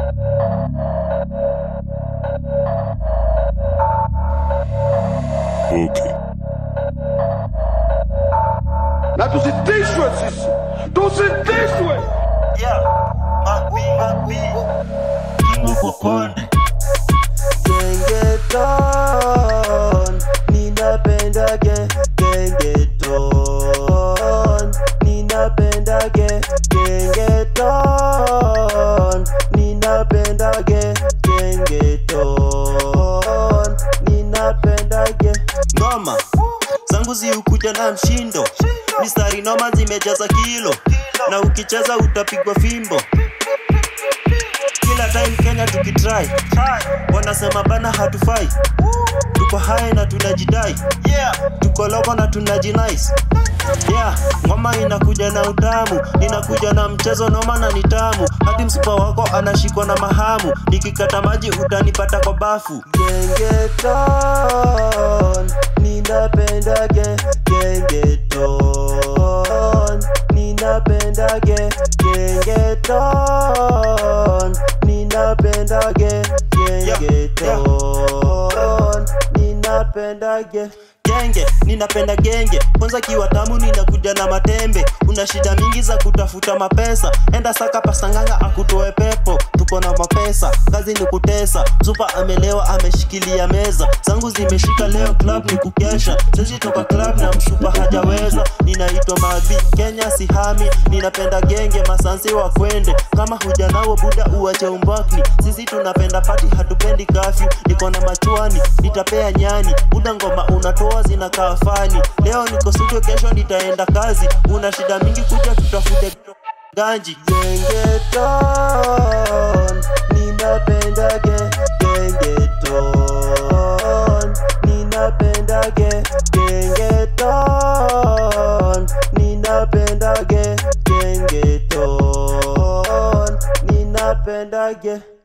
Okay. Na tusitishwe sisi, tusitishwe. Yeah, mapi, mapi. King of Okonde. Gengeton, ninapenda ge gengeton, ninapenda ge gengeton, ninapenda ge gengeton, ninapenda ge ngoma zangu ziukuja na mshindo, mistari noma zimejaza kilo, na ukicheza utapigwa fimbo kila time Kenya tukitry wanasema bana hatufai tuko high na tunajidai Yeah, tuko loko na tunajinice yeah ngoma inakuja na utamu inakuja na mchezo noma na nitamu hadi msupa wako anashikwa na mahamu nikikata maji utanipata kwa bafu gengeton ninapenda ge gengeton ninapenda ge gengeton ninapenda ge gengeton ninapenda ge genge ninapenda genge kwanza kiwa tamu ninakuja na matembe una shida mingi za kutafuta mapesa enda saka pasanganga akutoe pepo tuko na mapesa kazi ni kutesa zupa amelewa ameshikilia meza zangu zimeshika leo club ni kukesha sisi toka club na mshupa hajaweza ninaitwa mabi kenya sihami ninapenda genge masansi wa kwende kama huja nao buda uache umbakni sisi tunapenda pati hatupendi kafyu niko na machuani nitapea nyani buda ngoma unatoa zinakaa fani leo niko studio kesho nitaenda kazi una shida mingi kuja tutafute ganji gengeton ninapenda ge gengeton ninapenda ge gengeton ninapenda ge gengeton ninapenda ge